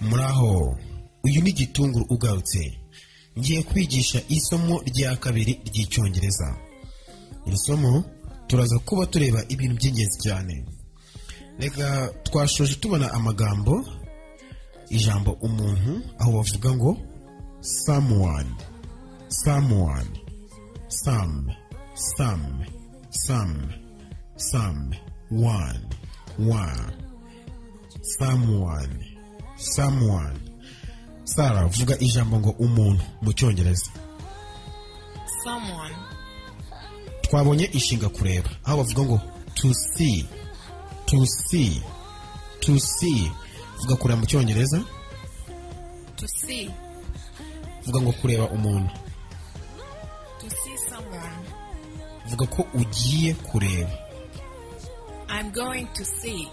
muraho uyu ni gitunguru ugarutse ngiye kwigisha isomo rya kabiri ry'icyongereza iri somo turaza kuba tureba ibintu by'ingenzi cyane reka twashoje tubona amagambo ijambo umuntu aho bavuga ngo samuwani samuwani samu samu samu samu wani wani samuwani samuwani sara vuga ijambo ngo umuntu mu cyongereza someone, twabonye ishinga kureba aho bavuga ngo to see to see to see vuga kureba mu cyongereza to see, vuga ngo kureba umuntu to see someone. vuga ko ugiye kureba I'm going to see,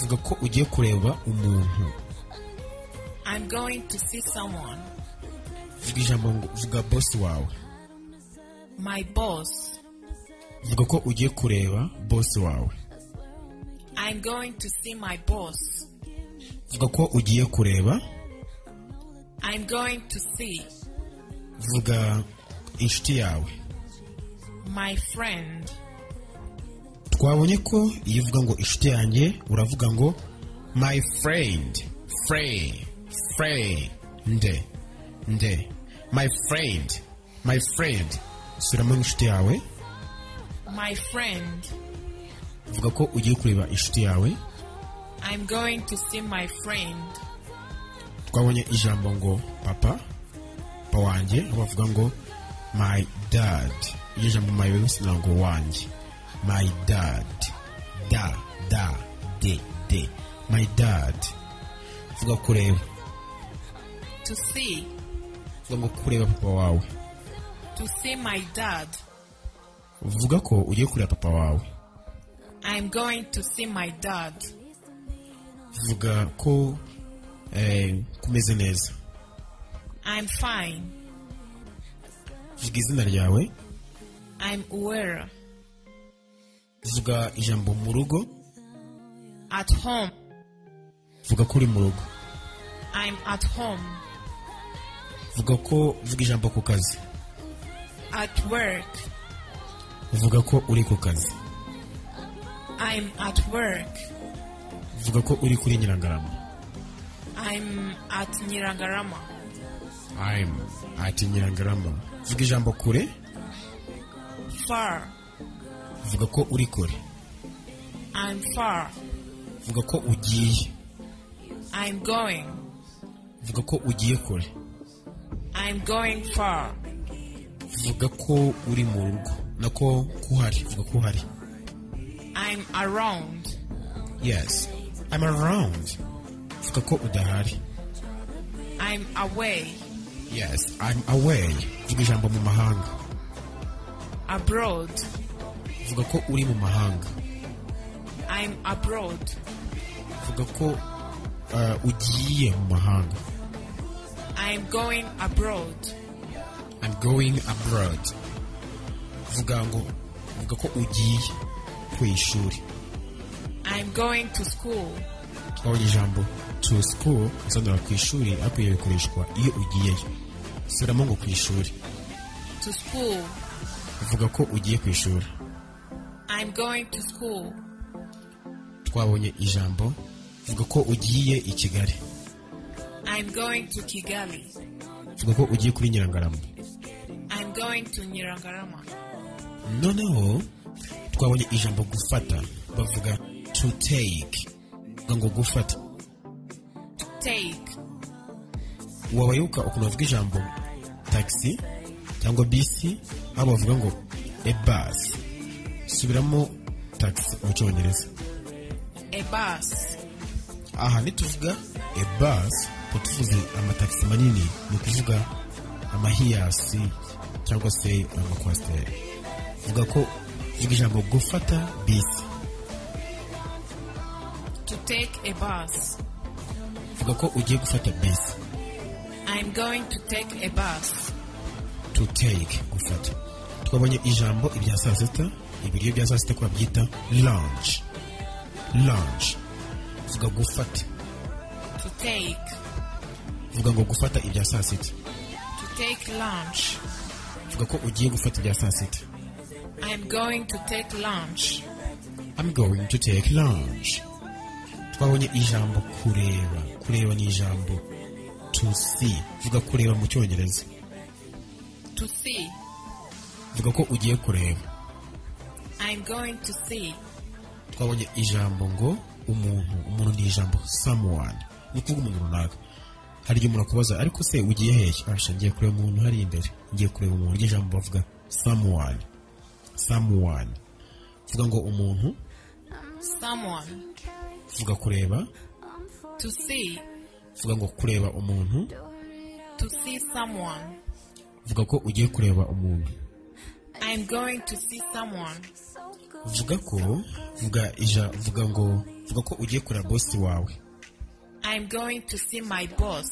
vuga ko ugiye kureba umuntu I'm going to see someone. vuga ijambo ngo vuga bosi wawe My boss, vuga ko ugiye kureba bosi wawe I'm going to see my boss. vuga ko ugiye kureba I'm going to see vuga inshuti yawe my friend. twabonye ko iyo uvuga ngo inshuti yanjye uravuga ngo my friend friend friend nde my friend my friend suramo inshuti yawe My friend, uvuga ko ugiye kureba inshuti yawe I'm going to see my friend. twabonye ijambo ngo papa papa wanjye aho bavuga ngo my dad iryo jambo my bivuze ntabwo wanjye my dad da da de de my dad uvuga kureba To see, uvuga ngo kureba papa wawe to see my dad. uvuga ko ugiye kureba papa wawe I'm going to see my dad. vuga ko eh, kumeze neza I'm fine. vuga izina ryawe I'm aware. vuga ijambo mu rugo At home. vuga ko uri mu rugo I'm at home. vuga ko vuga ijambo ku kazi At work. vuga ko uri ku kazi I'm at work. vuga ko uri kuri nyirangarama I'm at Nirangarama. I'm ati nyirangarama vuga ijambo kure Far. vuga ko uri kure I'm far. vuga ko ugiye I'm going. vuga ko ugiye kure I'm going far. vuga ko uri mu rugo nako kuhari vuga ko uhari I'm around. yes I'm around vuga ko udahari I'm away. yes I'm away vuga ijambo mu mahanga Abroad. vuga ko uri mu mahanga I'm abroad. vuga ko uh, ugiye mu mahanga I'm going abroad. I'm going abroad vuga ngo vuga ko ugiye ku ishuri I'm going to school. twabonye ijambo to school bisobanura ku ishuri ariko iyo bikoreshwa iyo ugiyeyo suramo ngo ku ishuri To school. uvuga ko ugiye ku ishuri I'm going to school. twabonye ijambo vuga ko ugiye i kigali I'm going to Kigali. vuga ko ugiye kuri nyirangarama I'm going to Nirangarama. noneho twabonye ijambo gufata bavuga to take bavuga ngo gufata Take. wabayoboka ukuntu bavuga ijambo taxi cyangwa bisi aho bavuga ngo a bus subiramo taxi mu cyongereza A bus. aha nituvuga a bus tuba tuvuze amatagisi manini ni ukuvuga amahiyasi cyangwa se amakwasiteri vuga ko vuga ijambo gufata bisi To take a bus. vuga ko ugiye gufata bisi I'm going to take a bus. to take gufata twabonye ijambo ibya saa sita ibiryo bya saa sita ko babyita lunch lunch vuga gufata to take vuga ngo gufata ibya saa sita to take lunch. vuga ko ugiye gufata ibya saa sita I'm going to take lunch. I'm going to take lunch. Twabonye ijambo kureba. Kureba ni ijambo to see. Vuga kureba mu cyongereza. To see. Vuga ko ugiye kureba. I'm going to see. Twabonye ijambo ngo umuntu. Umuntu ni ijambo someone. Ni kuvuga umuntu runaka. Hari igihe umuntu akubaza ariko se ugiye hehe? Asha ngiye kureba umuntu hari imbere. Ngiye kureba umuntu. Iryo jambo bavuga someone. Someone. Vuga ngo umuntu. Someone. Vuga kureba. To see. Vuga ngo kureba umuntu. To see someone. Vuga ko ugiye kureba umuntu. I'm going to see someone. vuga ko vuga ija vuga ngo vuga ko ugiye kureba bosi wawe I'm going to see my boss.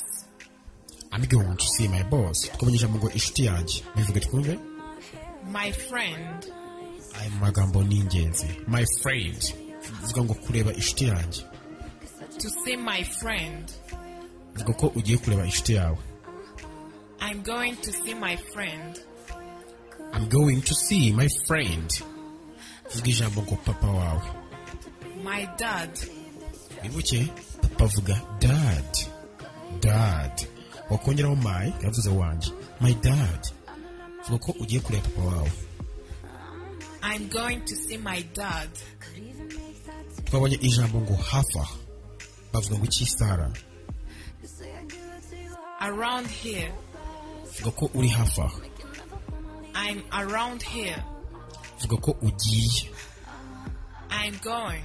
I'm going to see my boss twabonye ijambo ngo inshuti yanjye bivuge twumve My friend. aya magambo ni ingenzi my friend vuga ngo kureba inshuti yanjye To see my friend. vuga ko ugiye kureba inshuti yawe I'm going to see my friend. I'm going to see my friend vuga ijambo ngo papa wawe My dad. wibuke papa avuga dad dad wakongeraho my yavuze wanjye my dad vuga ko ugiye kureba papa wawe I'm going to see my dad. twabonye ijambo ngo hafa bavuga ngo iki sara Around here. vuga ko uri hafi aho I'm around here. vuga ko ugiye I'm going.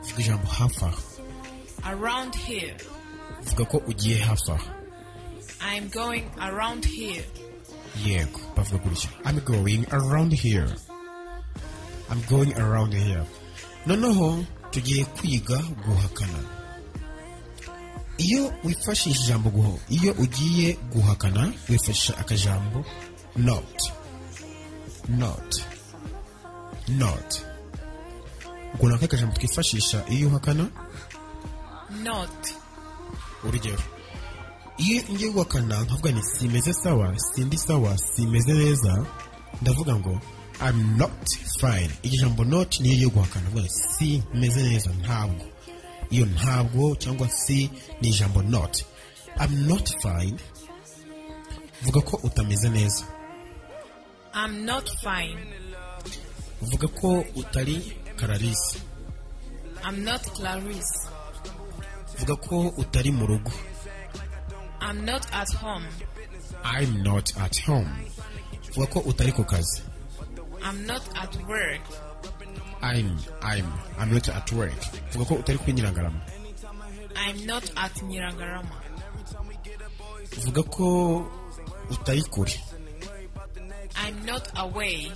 vuga ijambo hafi aho Around here. vuga ko ugiye hafi aho I'm going around here. yego bavuga gutya I'm going around here I'm going around here noneho tugiye kwiga guhakana iyo wifashisha ijambo guho iyo ugiye guhakana wifashisha akajambo not not not ubwo nako akajambo twifashisha iyo uhakana Not. urugero iyo ngiye guhakana nkavuga nti simeze sawa sindi sawa simeze neza ndavuga ngo I'm not fine iryo jambo not niyo yo guhakana ndavuga nti simeze neza ntabwo iyo ntabwo cyangwa si ni ijambo not I'm not fine vuga ko utameze neza I'm not fine. vuga ko utari kararisi I'm not Clarice. vuga ko utari mu rugo I'm not at home. I'm not at home vuga ko utari ku kazi I'm not at work. I'm I'm I'm not at work. Vuga ko utari kuri Nyirangarama. I'm not at Niragarama. Vuga ko utari kure. I'm not away.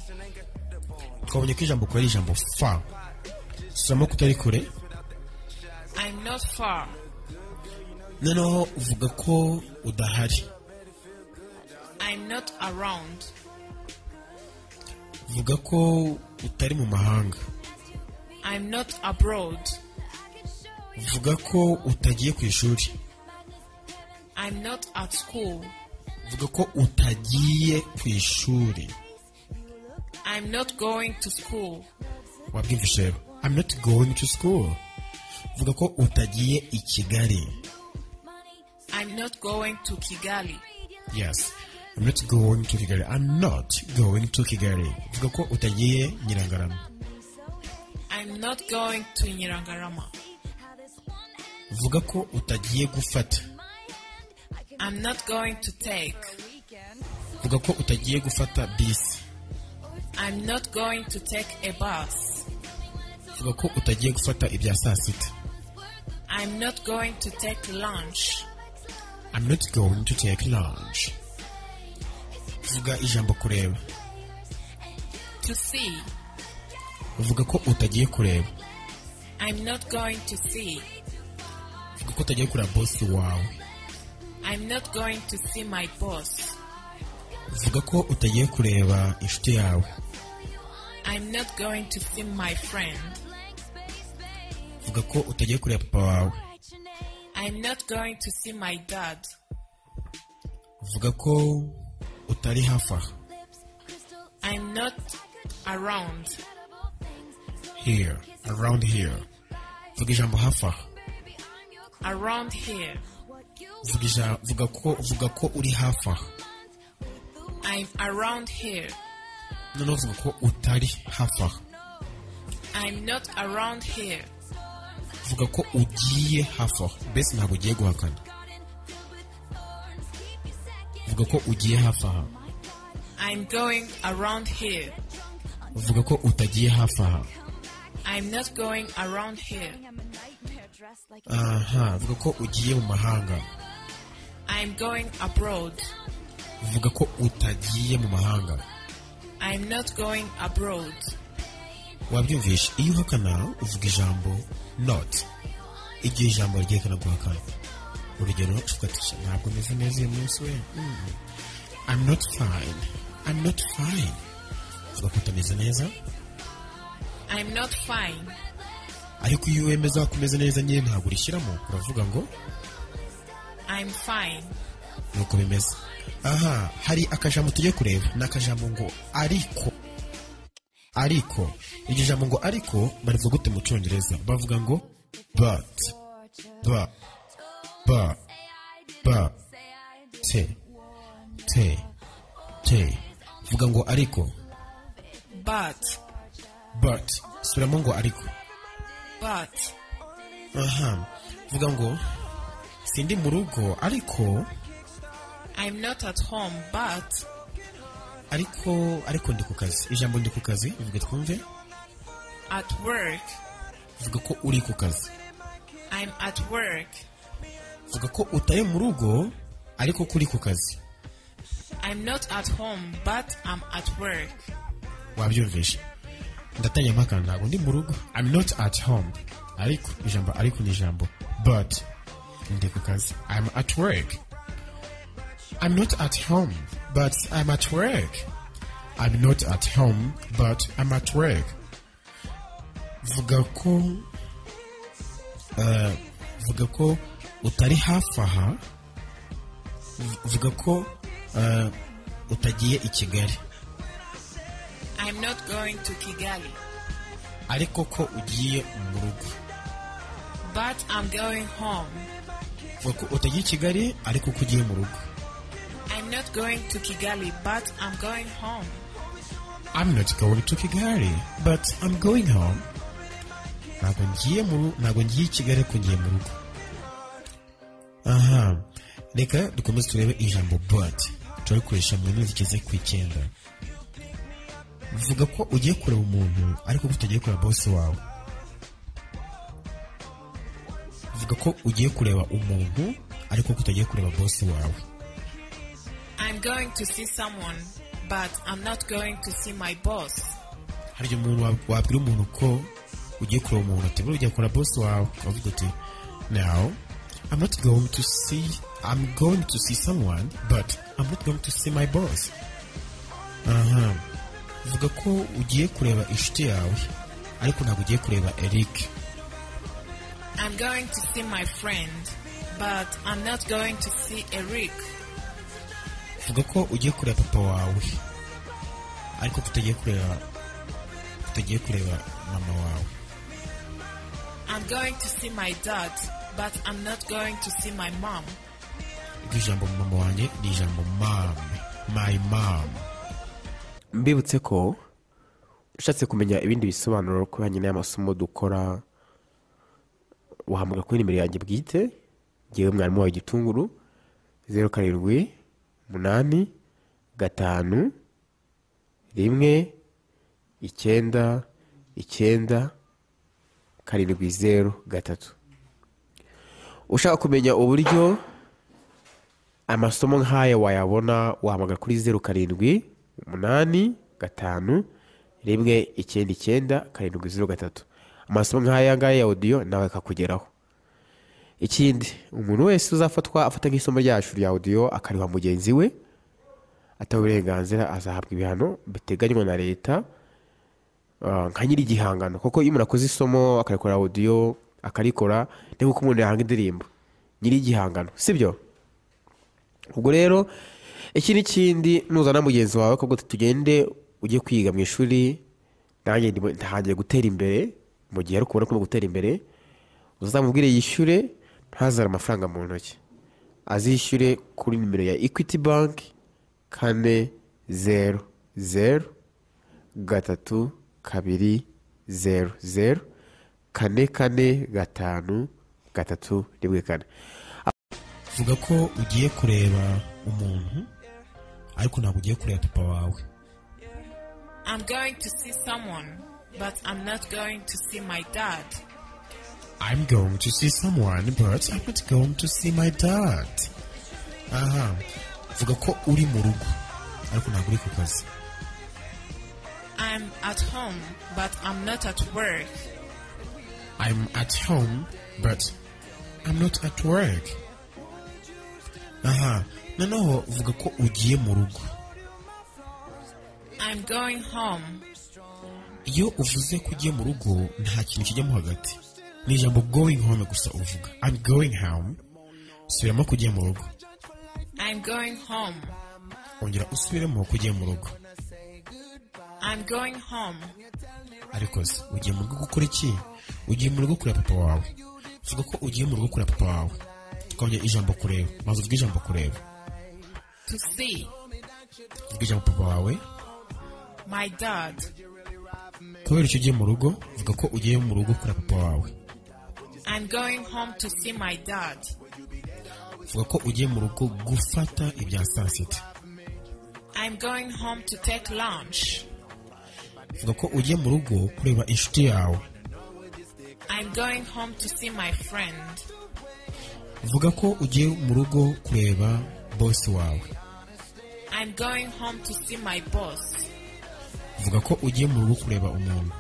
Twabonye ko ijambo kure ari ijambo fa. Soma ko utari kure. I'm not far. Noneho uvuga ko udahari. I'm not around. Vuga ko utari mu mahanga. I'm not abroad. Vuga ko utagiye ku ishuri. I'm not at school. Vuga ko utagiye ku ishuri. I'm not going to school. Wabwumvise rero. I'm not going to school. Vuga ko utagiye i Kigali. I'm not going to Kigali. Yes. I'm not going to Kigali. I'm not going to Kigali. Vuga ko utagiye Nyirangarama. I'm not going to Niragarama. Vuga ko utagiye gufata. I'm not going to take. Vuga ko utagiye gufata bisi. I'm not going to take a bus. Vuga ko utagiye gufata ibya saa sita. I'm not going to take lunch. I'm not going to take lunch. Vuga ijambo kureba. To see. Vuga ko utagiye kureba. I'm not going to see. Vuga ko utagiye kureba bosi wawe. I'm not going to see my boss. Vuga ko utagiye kureba inshuti yawe. I'm not going to see my friend. Vuga ko utagiye kureba papa wawe. I'm not going to see my dad. vuga ko utari hafi aha I'm not around. here around here vuga ijambo hafi aha Around here. vuga ija- vuga ko vuga ko uri hafi aha I'm around here. noneho vuga ko utari hafi aha I'm not around here. vuga ko ugiye hafi aho mbese ntabwo ugiye guhakana vuga ko ugiye hafi aha I'm going around here. vuga ko utagiye hafi aha I'm not going around here. aha vuga ko ugiye mu mahanga I'm going abroad. vuga ko utagiye mu mahanga I'm not going abroad. wabyumvishe iyo uhakana uvuga ijambo not igihe ijambo ryerekana guhakana urugero tukatisha ntabwo meze neza uyu munsi we mm. I'm not fine I'm not fine vuga ko utameze neza I'm not fine. ariko iyo wemeza ko umeze neza nyine ntabwo urishyiramo uravuga ngo I'm fine. nuko bimeze aha hari akajambo tujye kureba ni akajambo ngo ariko ariko iryo jambo ngo ariko barivuga gute mu cyongereza bavuga ngo but ba ba ba te te te vuga ngo ariko But, but subiramo ngo ariko but, aha vuga ngo sindi mu rugo ariko I'm not at home, but ariko ariko ndi ku kazi ijambo ndi ku kazi bivuga twumve at work. vuga ko uri ku kazi I'm at work. vuga ko utari mu rugo ariko ko uri ku kazi I'm not at home, but I'm at work. wabyumvishe ndatanya impaka ntabwo ndi mu rugo I'm not at home ariko ijambo ariko ni ijambo but ndi ku kazi I'm at work I'm not at home but I'm at work I'm not at home but I'm at work vuga ko eh, vuga ko utari hafi aha V- vuga ko eh, utagiye i Kigali I'm not going to Kigali, ariko ko ugiye mu rugo but I'm going home. vuga ko utagiye i kigali ariko ko ugiye mu rugo I'm not going to Kigali, but I'm going home. I'm not going to Kigali but I'm going home ntabwo ngiye mu ru- ntabwo ngiye i kigali ariko ngiye mu rugo aha reka dukomeze turebe ijambo but turabikoresha mu nteruro zigeze ku icyenda vuga ko ugiye kureba umuntu ariko ko utagiye kureba bosi wawe vuga ko ugiye kureba umuntu ariko ko utagiye kureba bosi wawe I'm going to see someone, but I'm not going to see my boss. hari igihe umuntu wa- wabwira umuntu ko ugiye kureba umuntu ati buriya ugiye kureba bosi wawe ukavuga uti now I'm not going to see I'm going to see someone but I'm not going to see my boss aha vuga ko ugiye kureba inshuti yawe ariko ntabwo ugiye kureba Eric I'm going to see my friend, but I'm not going to see Eric. vuga ko ugiye kureba papa wawe ariko tutagiye kureba tutagiye kureba mama wawe I'm going to see my dad, but I'm not going to see my mom. iryo jambo mama wanjye ni ijambo mom my mom mbibutse ko ushatse kumenya ibindi bisobanuro ku bijyanye n'amasomo dukora wahamagara kuri nimero yanjye bwite ngewe mwarimu wawe gitunguru zeru karindwi umunani gatanu rimwe icyenda icyenda karindwi zeru gatatu ushaka kumenya uburyo amasomo nk'aya wayabona wahamagara kuri zeru karindwi umunani gatanu rimwe icyenda icyenda karindwi zeru gatatu amasomo nk'aya ngaya ya odiyo nawe akakugeraho ikindi umuntu wese uzafatwa afata nk'isomo ryacu rya odiyo akariha mugenzi we atawe uburenganzira azahabwa ibihano biteganywa na leta ah, nka nyiri igihangano kuko iyo umuntu akoze isomo akarekora odiyo akarikora ni nk'uko umuntu yahanga indirimbo nyir'igihangano sibyo ubwo rero iki n'ikindi nuzana mugenzi wawe kuko tugende ujye kwiga mu ishuri nanjye ndimo- ntangiye gutera imbere mu gihe ari kubona ko uri gutera imbere uzamubwire yishyure ntazare amafaranga mu ntoki azishyure kuri nimero ya equity bank kane zeru zeru gatatu kabiri zeru zeru kane kane gatanu gatatu rimwe kane vuga ko ugiye kureba umuntu ariko ntabwo ugiye kureba papa wawe I'm going to see someone, but I'm not going to see my dad. I'm going to see someone but I'm not going to see my dad aha vuga ko uri mu rugo ariko ntabwo uri ku kazi I'm at home, but I'm not at work. I'm at home, but I'm not at work. Aha, noneho vuga ko ugiye mu rugo. I'm going home. Iyo uvuze ko ugiye mu rugo, nta kintu kijyamo hagati. Ni ijambo going home gusa uvuga. I'm going home. Subiramo kugiye mu rugo. I'm going home. Ongera usubiremo kugiye mu rugo. I'm going home. Ariko se, ugiye mu rugo gukora iki? Ugiye mu rugo kureba papa wawe. Vuga ko ugiye mu rugo kureba papa wawe. Tukongera ijambo kureba. Maze uvuge ijambo kureba. To see Uvuge ijambo papa wawe. my dad. kubera icyo ugiye mu rugo vuga ko ugiye mu rugo kureba papa wawe I'm going home to see my dad. vuga ko ugiye mu rugo gufata ibya saa sita I'm going home to take lunch. vuga ko ugiye mu rugo kureba inshuti yawe I'm going home to see my friend. vuga ko ugiye mu rugo kureba bosi wawe I'm going home to see my boss. vuga ko ugiye mu rugo kureba umuntu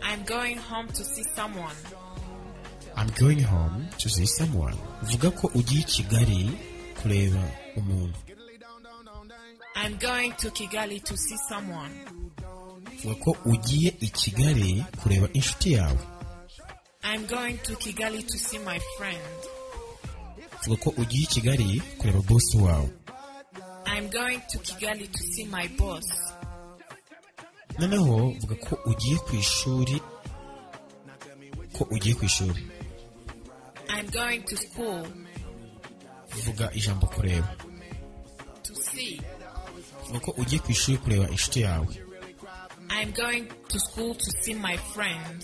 I'm going home to see someone. I'm going home to see someone vuga ko ugiye i Kigali kureba umuntu I'm going to Kigali to see someone. vuga ko ugiye i Kigali kureba inshuti yawe I'm going to Kigali to see my friend. vuga ko ugiye i Kigali kureba bosi wawe I'm going to Kigali to see my boss. noneho vuga ko ugiye ku ishuri ko ugiye ku ishuri I'm going to school vuga ijambo kureba to see. vuga ko ugiye ku ishuri kureba inshuti yawe I'm going to school to see my friend.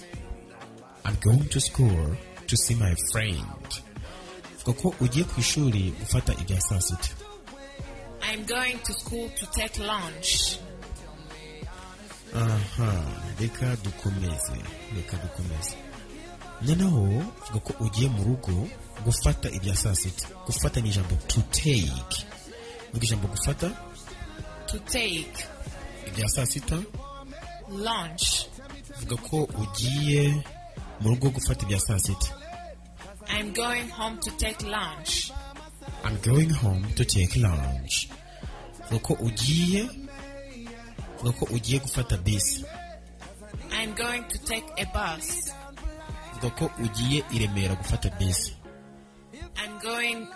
I'm going to school to see my friend vuga ko ugiye ku ishuri gufata ibya saa sita I'm going to school to take lunch. aha reka dukomeze reka dukomeze noneho vuga ko ugiye mu rugo gufata ibya saa sita gufata ni ijambo to take vuga ijambo gufata To take ibya saa sita lunch. vuga ko ugiye mu rugo gufata ibya saa sita I'm going home to take lunch. I'm going home to take lunch. Vuga ko ugiye vuga ko ugiye gufata bisi. I'm going to take a bus. Vuga ko ugiye i Remera gufata bisi. I'm going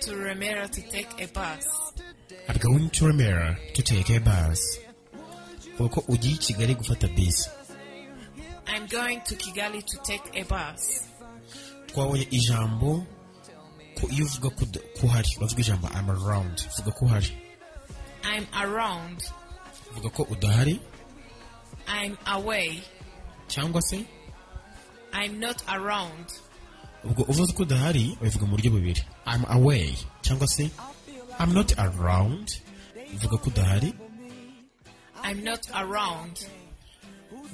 to Remera to take a bus. I'm going to Remera to take a bus. Vuga ko ugiye i Kigali gufata bisi. I'm going to Kigali to take a bus. Twabonye ijambo ko iyo uvuga ko uda- ko uhari uravuga ijambo I'm around. Vuga ko uhari. I'm around. Vuga ko udahari I'm away. cyangwa se I'm not around. ubwo uvuze ko udahari ubivuga mu buryo bubiri I'm away cyangwa se I'm not around uvuga ko udahari I'm not around.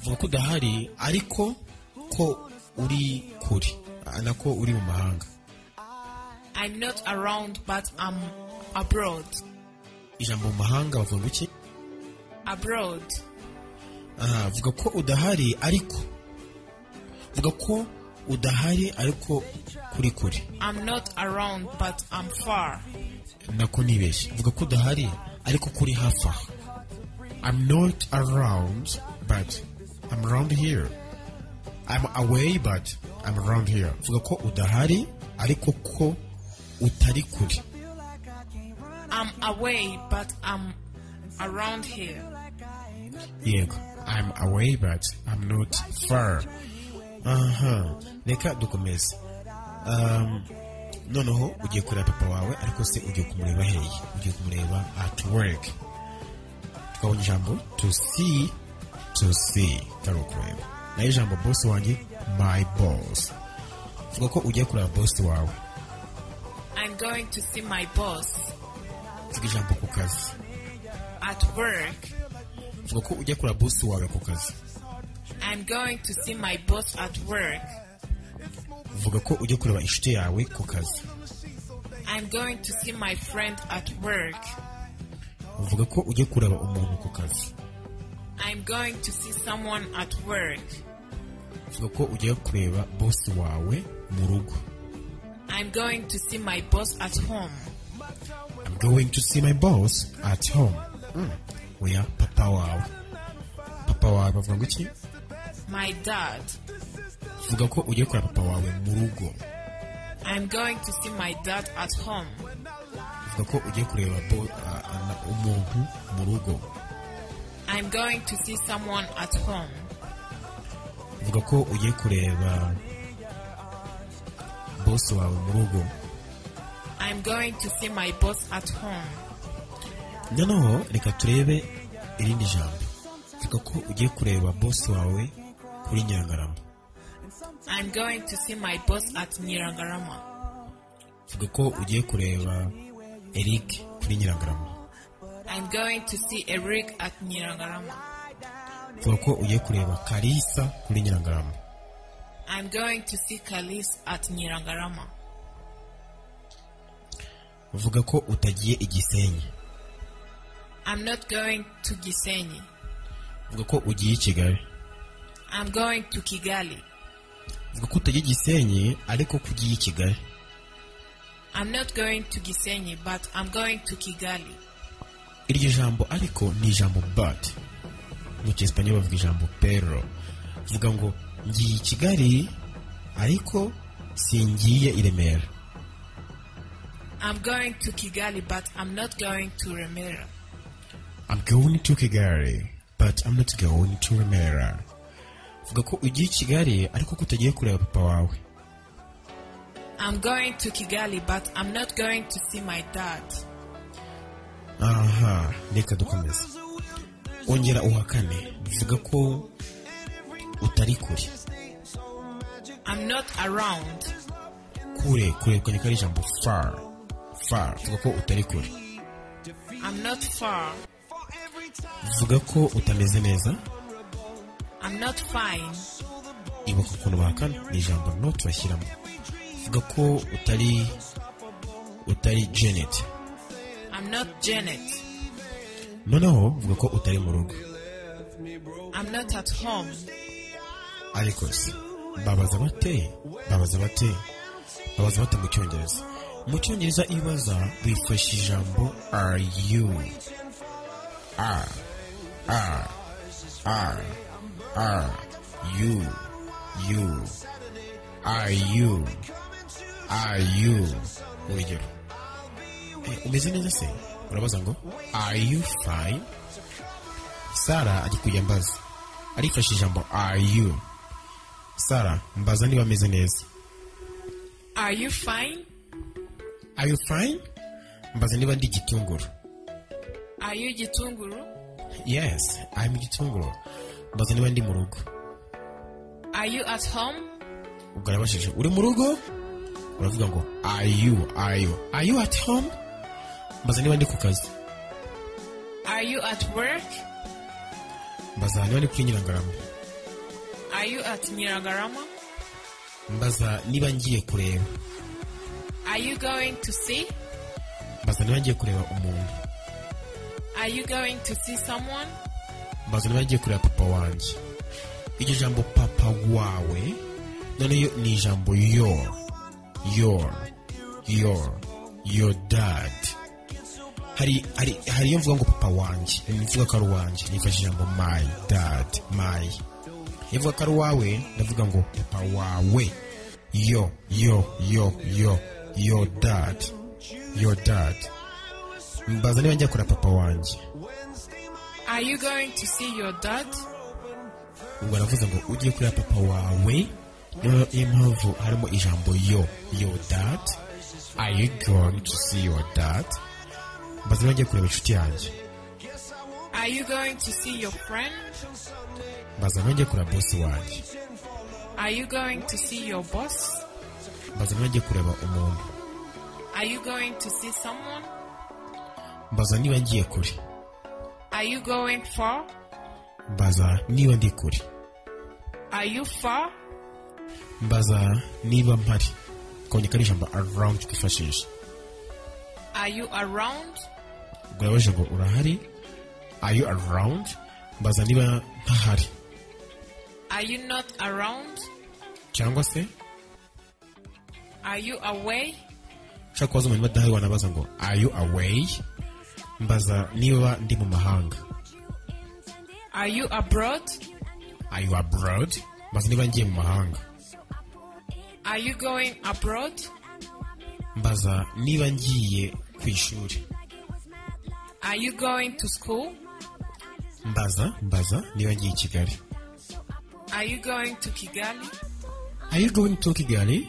uvuga ko udahari ariko ko uri kure ah, na ko uri mu mahanga I'm not around, but I'm abroad. ijambo mu mahanga bavuga iki Abroad. aha vuga ko udahari ariko vuga ko udahari ariko kuri kure I'm not around, but I'm far. nako nibeshye vuga ko udahari ariko kuri hafi aha I'm not around but I'm around here I'm away but I'm around here vuga ko udahari ariko ko utari kure I'm away, but I'm around here. yego I'm away but I'm not far aha reka dukomeze Um, noneho ugiye kureba papa wawe ariko se ugiye kumureba hehe ugiye kumureba at work twabonye ijambo to see to see kari ukureba nayo ijambo boss wanjye my boss vuga ko ugiye kureba boss wawe I'm going to see my boss vuga ijambo ku kazi at work. vuga ko ugiye kureba boss wawe ku kazi I'm going to see my boss at work. vuga ko ugiye kureba inshuti yawe ku kazi I'm going to see my friend at work. vuga ko ugiye kureba umuntu ku kazi I'm going to see someone at work. vuga ko ugiye kureba boss wawe mu rugo I'm going to see my boss at home. I'm going to see my boss at home oya papa wawe papa wawe bavuga ngo iki My dad. vuga ko ugiye kureba papa wawe mu rugo I'm going to see my dad at home. vuga ko ugiye kureba bo- a- a- na- umuntu mu rugo I'm going to see someone at home. vuga ko ugiye kureba boss wawe mu rugo I'm going to see my boss at home. noneho reka turebe irindi jambo vuga ko ugiye kureba boss wawe kuri nyangarama I'm going to see my boss at Niragarama. vuga ko ugiye kureba eric kuri nyirangarama I'm going to see Eric at Niragarama. vuga ko ugiye kureba karisa kuri nyirangarama I'm going to see Kalis at Niragarama. vuga ko utagiye igisenyi I'm not going to Gisenyi. vuga ko ugiye i kigali I'm going to Kigali. vuga ko utagiye igisenyi ariko ko ugiye i kigali I'm not going to Gisenyi, but I'm going to Kigali. iryo jambo ariko ni ijambo but mu cyesipanye bavuga ijambo pero vuga ngo ngiye i kigali ariko singiye i remera I'm going to Kigali, but I'm not going to Remera. I'm going to Kigali, but I'm not going to Remera. Vuga ko ugiye i Kigali ariko ko utagiye kureba papa wawe. I'm going to Kigali, but I'm not going to see my dad. Aha, reka dukomeze. Ongera uhakane, bivuga ko utari kure. I'm not around. Kure, kure, kure, kare ijambo far. Far, vuga ko utari kure. I'm not far. Vuga ko utameze neza, I'm not fine. ibuka ukuntu bahakana, ni ijambo not bashyiramo. Vuga ko utari, utari Janet. I'm not Janet. Noneho, vuga ko utari mu rugo. I'm not at home. ariko se babaza bate babaza bate babaza bate mu cyongereza mu cyongereza iyo ubaza wifashisha ijambo are you are are are are you you are you are you urugero Eh, umeze neza se urabaza ngo are you fine sara ajya kujya mbaza arifashisha ijambo are you sara mbaza niba ameze neza Are you fine? are you fine mbaza niba ndi igitunguru Are you Gitunguru? yes i'm igitunguru mbaza niba ndi mu rugo Are you at home? ubwo arabashije uri mu rugo uravuga ngo are you are you are you at home mbaza niba ndi ku kazi Are you at work? mbaza niba ndi kuri nyirangarama Are you at Niragarama? mbaza niba ngiye kureba Are you going to see? mbaza niba ngiye kureba umuntu Are you going to see someone? mbaza niba ngiye kureba papa wanjye iryo jambo papa wawe noneho ni ijambo your your your your dad hari hari hari iyo mvuga ngo papa wanjye mvuga ko ari uwanjye nifashisha ijambo my dad my iyo mvuga ko ari uwawe ndavuga ngo papa wawe yo yo yo yo yo dad yo dad mbaza niba njya kura papa wanjye Are you going to see your dad? ubwo aravuze ngo ujye kuri papa wawe niyo niyo mpamvu harimo ijambo yo yo dad are you going to see your dad mbaza niba njya kureba inshuti yanjye Are you going to see your friend? mbaza niba njya kureba bosi wanjye Are you going to see your boss? mbaza niba njya kureba umuntu Are you going to see someone? mbaza niba ngiye kure Are you going far? mbaza niba ndi kure Are you far? mbaza niba mpari kongera ari ijambo around twifashisha Are you around? ubwo yabajije ngo urahari are you around mbaza niba ntahari Are you not around? cyangwa se Are you away? ushaka kubaza umuntu badahari wanabaza ngo are you away mbaza niba ndi mu mahanga Are you abroad? are you abroad mbaza niba ngiye mu mahanga Are you going abroad? mbaza niba ngiye ku ishuri Are you going to school? mbaza mbaza niba ngiye i kigali Are you going to Kigali? are you going to kigali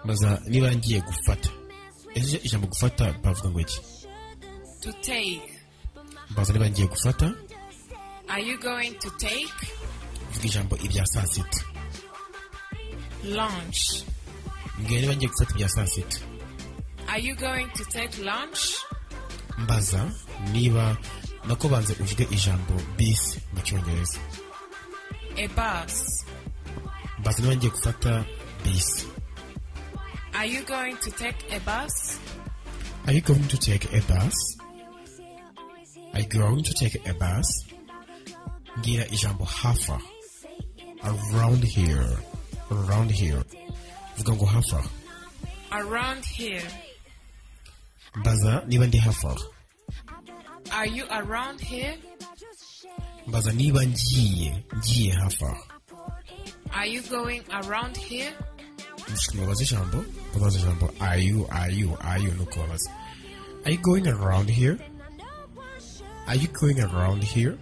mbaza niba ngiye gufata ese ijambo gufata bavuga ngo iki To take. mbaza niba ngiye gufata Are you going to take vuga ijambo ibya saa sita lunch? mbwira niba ngiye gufata ibya saa sita Are you going to take lunch? mbaza niba nako banze uvuge ijambo bisi mu cyongereza A bus. mbaza niba ngiye gufata bisi Are you going to take a bus? are you going to take a bus are you going to take a bus mbwira ijambo hafa around here around here vuga ngo hafa Around here. mbaza niba ndi hafa Are you around here? mbaza niba ngiye ngiye hafa Are you going around here? mubaza ijambo mubaza ijambo are you are you are you nuko babaza are you going around here are you going around here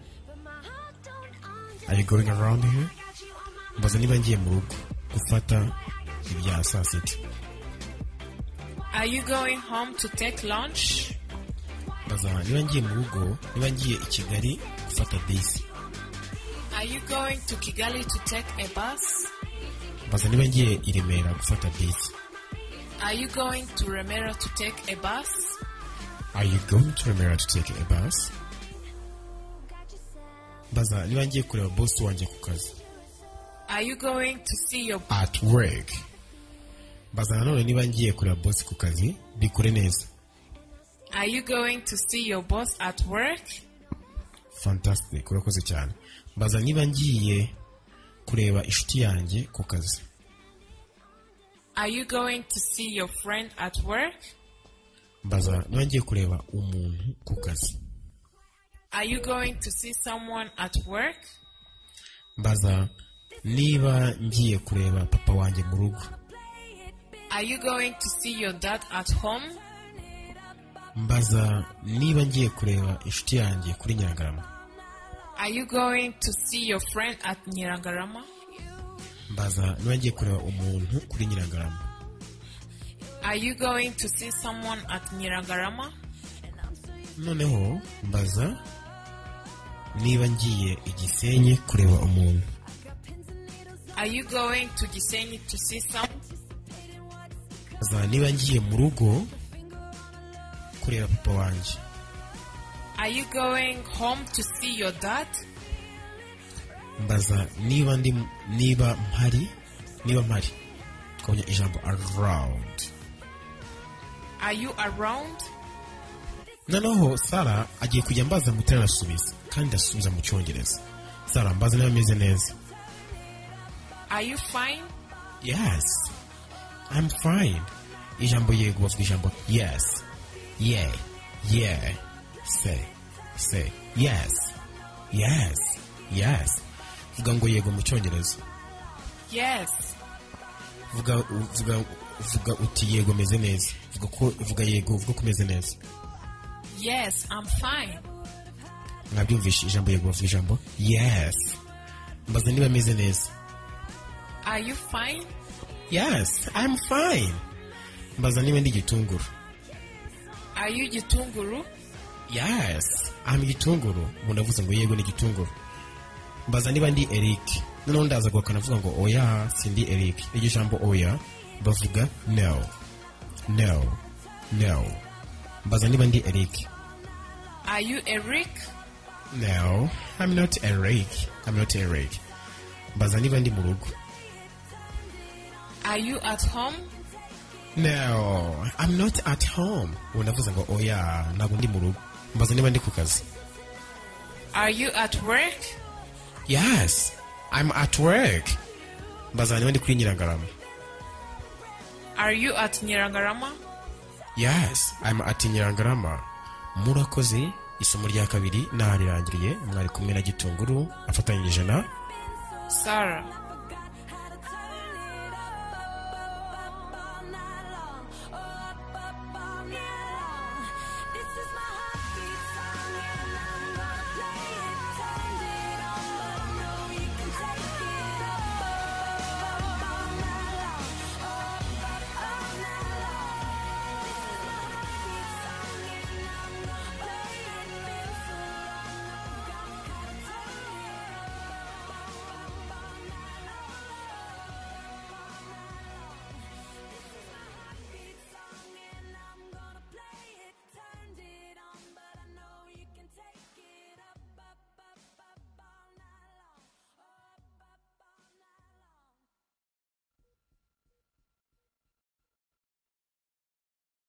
are you going around here mbaza niba ngiye mu rugo gufata ibya saa sita Are you going home to take lunch? mbaza niba ngiye mu rugo niba ngiye i kigali gufata bisi Are you going to Kigali to take a bus? mbaza niba ngiye i remera gufata bisi Are you going to Remera to take a bus? Are you going to Remera to take a bus? Mbaza niba ngiye kureba boss wanjye ku kazi. Are you going to see your At work. Mbaza nanone niba ngiye kureba boss ku kazi, bikure neza. Are you going to see your boss at work? Fantastic, urakoze cyane. Mbaza niba ngiye kureba inshuti yanjye ku kazi. Are you going to see your friend at work? Mbaza niba ngiye kureba umuntu ku kazi. Are you going to see someone at work? Mbaza niba ngiye kureba papa wanjye mu rugo. Are you going to see your dad at home? Mbaza niba ngiye kureba inshuti yanjye kuri Nyagarama. Are you going to see your friend at Nyirangarama? mbaza niba ngiye kureba umuntu kuri nyiragarama Are you going to see someone at Nyirangarama? noneho mbaza niba ngiye i gisenyi kureba umuntu Are you going to Gisenyi to see some? mbaza niba ngiye mu rugo kureba papa wanjye Are you going home to see your dad? mbaza niba ndi niba mpari niba mpari twabonye ijambo around Are you around? noneho sara agiye kujya mbaza mutera arasubiza kandi asubiza mu cyongereza sara mbaza niba ameze neza Are you fine? Yes. I'm fine. Ijambo yego bavuga ijambo yes. Yeah. Yeah. Say. Say. Yes. Yes. Yes. Vuga ngo yego mu cyongereza. Yes. vuga vuga vuga uti yego meze neza vuga ko vuga yego vuga ko umeze neza Yes, I'm fine. mwabyumvisha ijambo yego bavuga ijambo yes mbaza niba meze neza Are you fine? yes i'm fine mbaza niba ndi igitunguru Are you Gitunguru? yes i'm igitunguru umuntu avuze ngo yego ni igitunguru mbaza niba ndi eric noneho ndaza guhakana avuga ngo oya sindi eric iryo jambo oya bavuga no no no mbaza niba ndi eric Are you Eric? no i'm not eric i'm not eric mbaza niba ndi mu rugo Are you at home? no i'm not at home ubu ndavuze ngo oya ntabwo ndi mu rugo mbaza niba ndi ku kazi Are you at work? yes i'm at work mbaza niba ndi kuri nyirangarama Are you at Nyirangarama? yes i'm at nyirangarama murakoze isomo rya kabiri nahararangiriye mwari kumwe na gitunguru afatanyije na Sarah.